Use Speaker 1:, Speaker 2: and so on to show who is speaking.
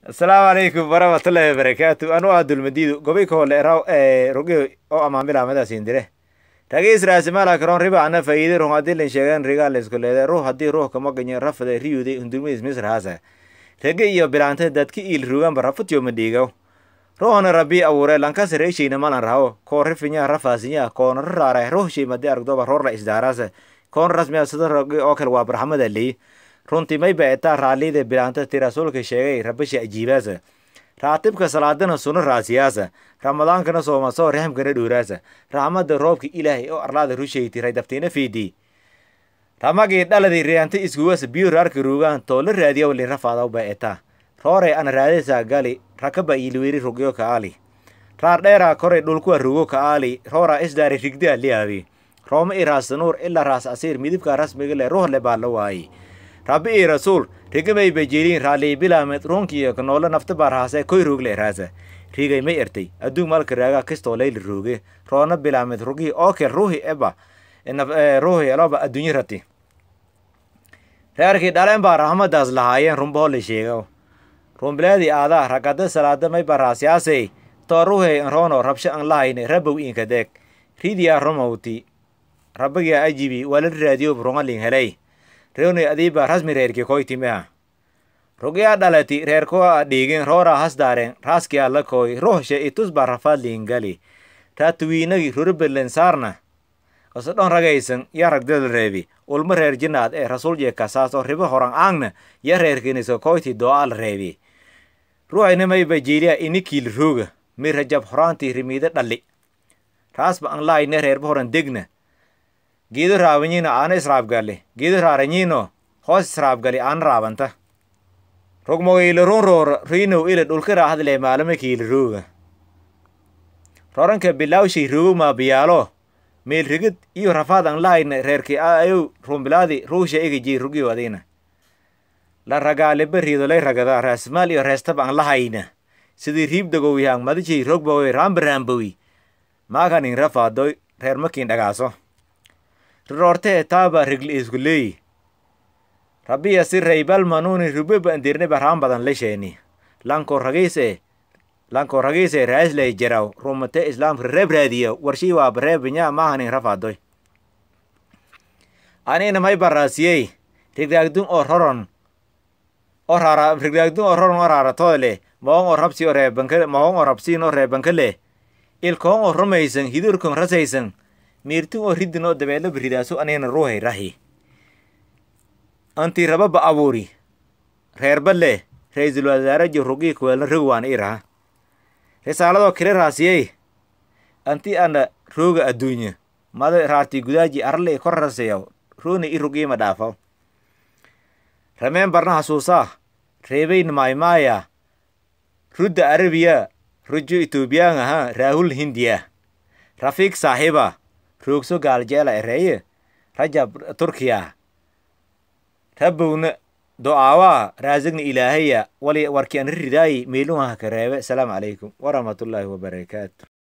Speaker 1: asalaamu calaykum waraxmatullaahi wabarakaatu anu ah dulmadiidu gobay kahole raw roge oo amaamila amadaasiin dire ragiis raasimaala karoon riba ana faa'iide ruux haddii lan sheegan rigaa laysku leeday ruux haddii ruux kama ganyo rafada riyude hundurmadiis misr haasa rage iyo bilaanta dadki iil ruganba rafutyo madhiigaw ruuxna rabbi abuure lankas reeshayna malan raho koo rifinya rafaasinya koona raraara ruux shay madi argdoba roorla isdaaraasa koon rasmiya sida rage oo kale waa barxamada leey runtii may baetaa raalliyada bilaanta ti rasuulka sheegay rabasha ajiibaasa raatibka salaadana suno raasiyaasa ramadaankana soomasoo raxmkana dhowraasa raxmada roobka ilaahay oo arlaada rushayti raydabtiina fiidii ramagii dhaladii riyaanta iskuwasa biyo raarka ruugaan toola raadiyaw li rafaadaw baetaa roore ana raadaysaa gali rakaba iiliweri rugyo ka'aali raar dheeraa koray dhulkuwa rugo ka'aali rooraa isdaari rigdaa liyaabi rooma i raasanuur ilaa raas asiir midibka rasmiga le ruux le baa la waayey rabbi ii rasuul rigamay bajeliin raallii bilaamed ruunkiyo kanoolo nafta baa raasee koy ruugle raasa rigay may ertay adduun malka raagaa kistoo layli rooge roona bilaamed rugii ookel ruuhi eba ruuhi eloba adduunyo rati reerkii dhaleen baa raxmadaas lahaayeen runbahoo la sheego rumbileedii aadaa ragada salaada may baa raasyaasey too ruuhey anroono rabsho an lahayne rabow inka deeg ridiyaa rumowti rabbigaa ajibi waa la raadiyo rungalin helay rewnay adiiba rasmi reerkii koytimeha rugyaa dhalati reerkoa dhiigin rooraa hasdaaren raaskiyaa la kooy ruuxshe itus baa rafaadliin gali raatuwiinagi ruribelen saarna osodhon ragaysan ya ragdala reebi ulma reer jinaad ee rasuul jeekasaasoo ribo horan aangna ya reerkiniso koyti doo'al reebi ruuxinamay bajiiliya inikiil rooga mi rajab horaantii rimiida dhalli raasba an laayne reerba horan degna geedo raabanyino aana israabgalle geedo raaranyino hoos israabgali aana raabanta rogmogayle run roora riinow ile dhulka raahadle maalama kiila rooga roranka bilawshay rogo maabiyaalo meel rigid iyo rafaad an lahayna reerki ayow rumbilaadi ruusha egajii rugiyo adina la ragaaliba riidolay ragada raasmaal iyo reestaba an lahayna sidii riibdagowihaang madijay rogbawoy raambaraambowi maakanin rafaadoy reer makin dhagaaso riroortee taaba rigli isku leeyi rabbiya si raybal manuuni rubeba andirne barhaan badan lesheeni lanko ragiise lanko ragiise raasley jaraw rumate islaamka reeb raadiya warshii waa bareebinya maahanin rafaadoy anina may baraasiyey rigdaagdun oo roron oo raara rigdaagdun oo roron oo raaratooyle maong oo rabsi oo reebanka maong oo rabsiin oo reebankale ilkoong oo rumaysan hidurkon rasaysan miirtun oo ridin oo dabeelo baridaaso anina ruuhay rahi anti rababa abuuri reerballe ra-iisul wasaare jorugii kuweelna rogwaan iraha risaaladoo kile raasiyey anti ana rooga adduunya mada raarti gudaaji arle kor rasayaw roona i rugiima dhaafaw rameen barna hasuusaa reebayn maaymaaya rudda arabiya rujo etoobiyaan aha raahul hindiya rafiik saaxiiba roogso gaaljeela ereeye rajab turkiya rabowna do-aawaa raasagna ilaahaya wali warki an ridaayi meeluhaha ka reebe asalaamu calaykum waraxmatullaahi wabarakaatu